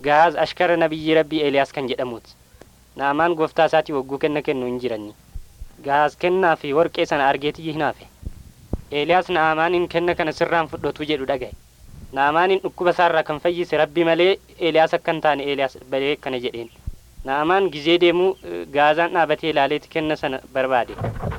gahaaz ashkara nabiyyi rabbii eeliyaas kan jedhamuuti naamaan gooftaa isaatii wagguu kenna kennu hin jiranni gahaaz kennaa fi warqee sana argeetiyyi hinaafe eeliyaas naamaaniin kenna kana sirraan fudhatu jedhu dhagaye naamaaniin dhukkuba isaarraa kan fayyise rabbi malee eeliyaas akka hin taane eeliyaas balee kana jedheen naamaan gizee deemuu gaazaan dhaabatee ilaaleeti kenna sana barbaade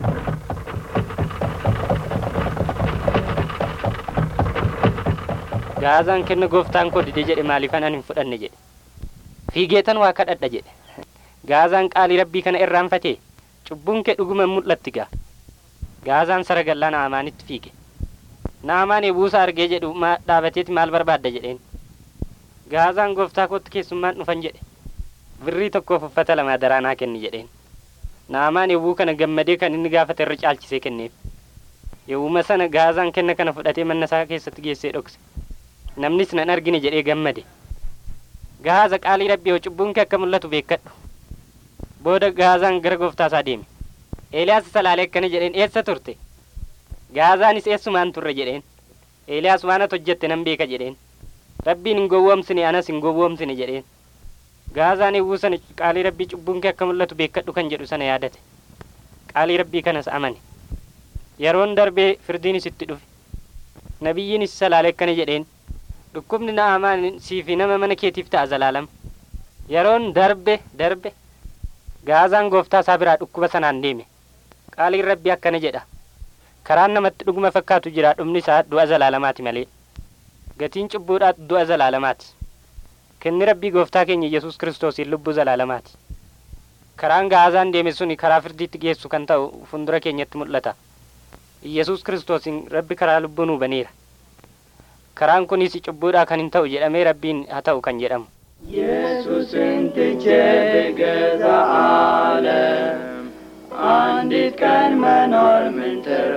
gaazaan kenna gooftaan koo dide jedhe maaliifan an hin fudhanne jedhe fiigeetan waa kadhadha jedhe gaazaan qaalii rabbii kana irraanfatee cubbuun kee dhuguma mul'atti gaa gaazaan saragallaa naamaanitti fiige naamaan ebuusa argee jedhu dhaabateeti maal barbaadda jedheen gaazaan gooftaa kootti keessummaan dhufan jedhe birrii tokkoof uffata lama daraanaa kenni jedheen naamaan ebuu kana gammadee kan inni gaafate irra caalchisee kenneef yewuma sana gaazaan kenna kana fudhatee manna isaa keessatti geessee dhokse namnis nan argine jedhee gammade gaaza qaalii rabbii hoo cubbuun kee akka mul'atu beekadhu booda gaazaan gara gooftaa isaa deeme eeliyaas isa laalee akkana jedheen eessa turte gaazaanis eessumaan turre jedheen eeliyaas waan ati hojjette nan beeka jedheen rabbiin hin gowwoomsine anas hin gowwoomsine jedheen gaazaan eewwuu sana qaalii rabbii cubbuun kee akka mul'atu beekadhu kan jedhu sana yaadate qaalii rabbii kanas amane yeroon darbee firdiinis itti dhufe nabiyyiinis isa laalee akkana jedheen dhukkubni na'amaan siifi nama mana keetiif ta'a zalaalama yeroon darbe darbe gaazaan gooftaa isaa biraa dhukkuba sanaan deeme qaaliin rabbii akkana jedha karaan namatti dhuguma fakkaatu jira dhumni isaa du'a zalaalamaati malee gatiin cubbuudhaatu du'a zalaalamaati kenni rabbii gooftaa keenya yesus kiristoosiin lubbuu zalaalamaati karaan gaazaan deeme suni karaa firdiitti geessu kan ta'u fuuldura keenyatti mul'ata yesus kiristoosiin rabbi karaa lubbuu nuu baneera karaan kunis cubbuudhaa kan hin ta'u jedhamee rabbiin haa ta'u kan jedhamu ኢየሱስን ትቼ ብገዛ ዓለም አንዲት ቀን መኖር ምን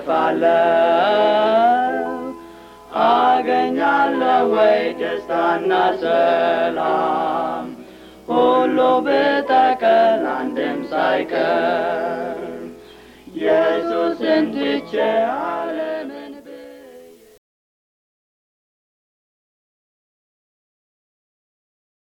ትርፋለሁ? አገኛለሁ ወይ ደስታና ሰላም? ሁሉ ብጠቀል አንድም ሳይቀር ኢየሱስን